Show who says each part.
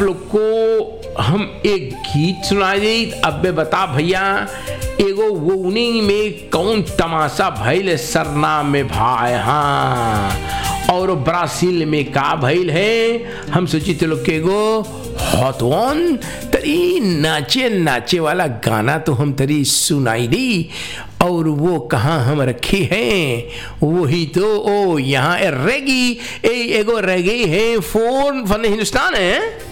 Speaker 1: लोग को हम एक गीत सुना दी अब बता भैया एगो वोनिंग में कौन तमाशा भइल सरना में भाई हाँ और ब्राजील में का भइल है हम सोची तो लोग के एगो हॉटवन तरी नाचे नाचे वाला गाना तो हम तरी सुनाई दी और वो कहाँ हम रखे हैं वही तो ओ यहाँ रेगी ए एगो रेगी है फोन फन हिंदुस्तान है